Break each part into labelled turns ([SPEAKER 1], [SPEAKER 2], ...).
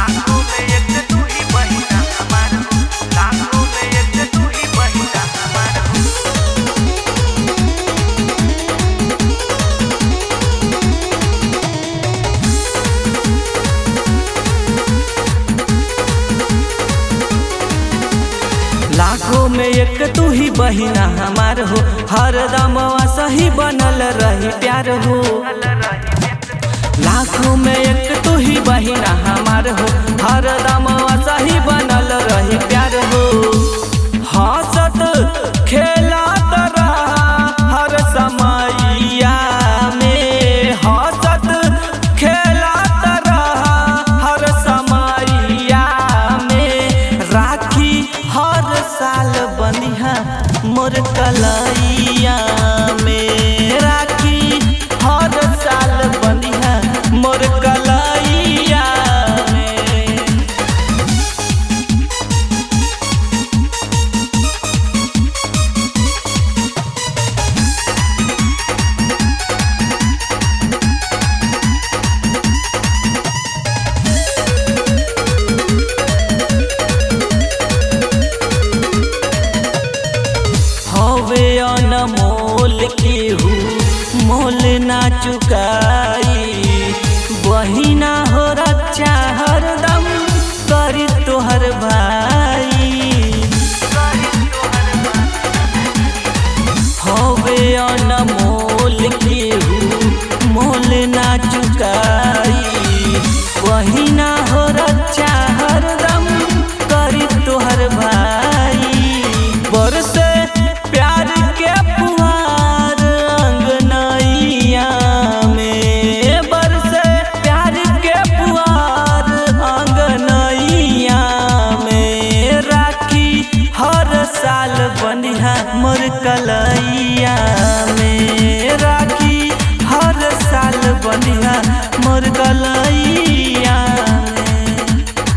[SPEAKER 1] लाखों में एक तू ही बहिना हमार हो लाखों में एक तू ही बहिना हमार हो
[SPEAKER 2] लाखों में एक तू ही बहिना हमार हो हर दमवा सही बनल रही प्यार हो लाखों में एक तू ही बहिना हमार हो हर दमवा सही बनल रही प्यार हो हंसत खेलत रहा हर समैया में हंसत खेलत रहा हर समैया में राखी हर साल बनिहा मोर कलैया में राखी हर साल बनिहा मोर कलैया में हवे अनमोल केहू मोल ना चुकाई बहिना हो रक्षा हरदम करी तोहर भाई हवे अनमोल केहू मोल ना चुकाई बहिना हो रक्षा हरदम करी तोहर भाई बरसे प्यार के फुहार अंगनैया में बरसे प्यार के फुहार अंगनैया में राखी हर साल बनिहा मोर कलैया में राखी हर साल बनिहा मोर कलैया में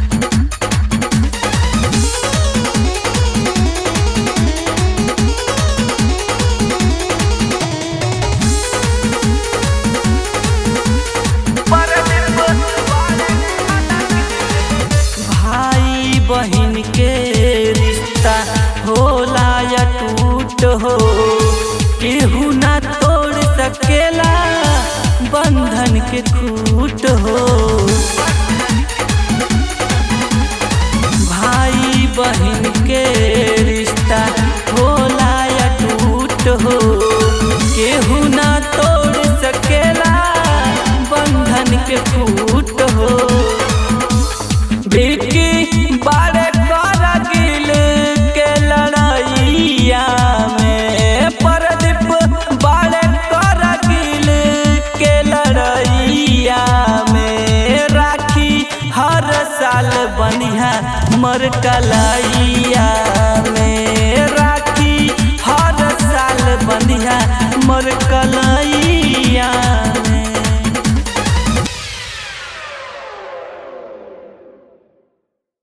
[SPEAKER 2] भाई बहन के रिश्ता होला या टूट हो केहू ना तोड़ सकेला बंधन के खूट हो भाई बहन के रिश्ता होला या टूट हो केहू ना तोड़ सकेला बंधन के खूट हो बिकी बारे करगिल के लड़ाइया में परदीप बारे करगिल के लड़ाइया में राखी हर साल बनिहा मर कलैया में राखी हर साल बनिहा मर कलैया